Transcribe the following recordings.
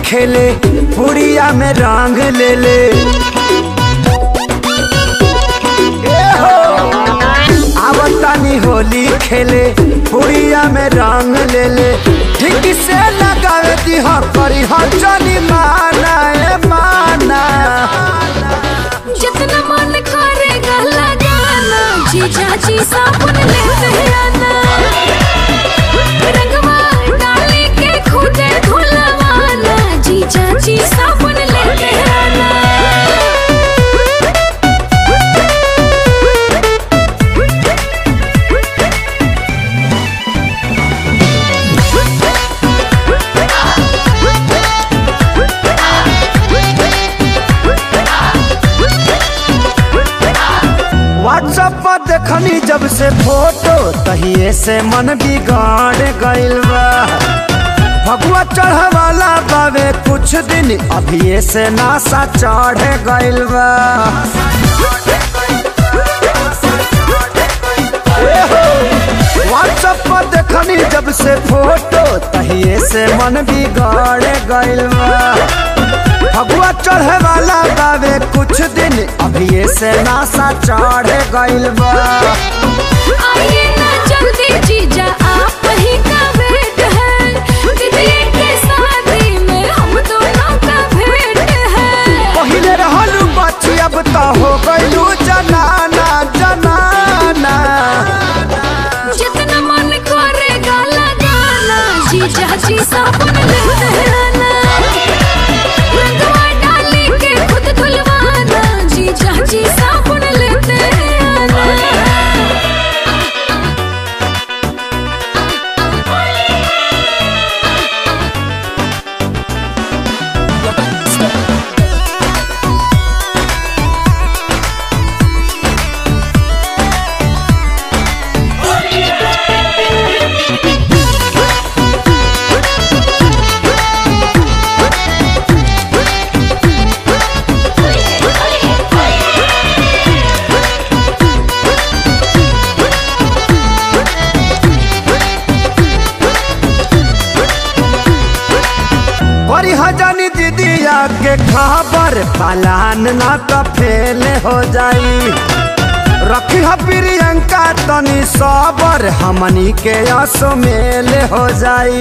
खेले पुड़िया में रंग ले ले ए हो आवतानी होली खेले पुड़िया में रंग ले ले ठीक से लगावे दी हो करी हो जनी माना ए माना जितना मन करेगा लगाना जीजा जी साबुन लेते आना रंगवा डाले के खुदे धुलवाना जीजा जी साबुन लेते आना व्हाट्सएप पर देखनी जब से फोटो तहिए से मन बिगाड़ गइल बा भगवा चढ़वाला बावे कुछ दिन अभिये से नासा चढ़ गइल बा व्हाट्सएप पर देखनी जब से फोटो तहिए से मन बिगाड़ गइल बा फगुआ चढ़े वाला बावे कुछ दिन अभी से नासा चढ़ गइल बा आइए ना जल्दी जीजा आप ही का वेट है दीदी के शादी में हम दोनों का भेंट है पहिले रहलू बच्ची अब तो हो गइलू जनाना जनाना जितना मन करेगा लगाना जीजा जी साबुन लेते आना रंगवा डाले के खुद धुलवाना जीजा जी साबुन लेते आना बड़ी हजानी दीदिया के खबर पलान ना तो फेल हो जाई रखी ह प्रियंका तनी सबर हमनी के असो मेल हो जाई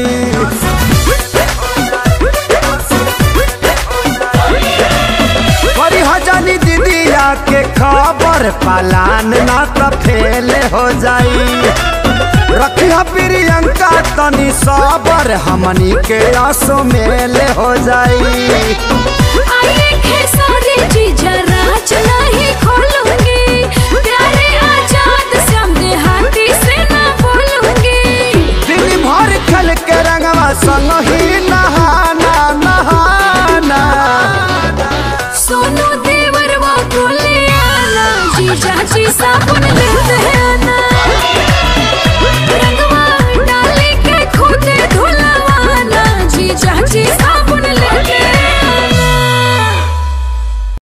बड़ी हजानी दीदिया के खबर पलान ना तो फेल हो जाई रखी ह प्रियंका तनी सबर हमनी के आसो मेल हो जाई आइए खेसारी जीजा राज नहीं खोलूंगी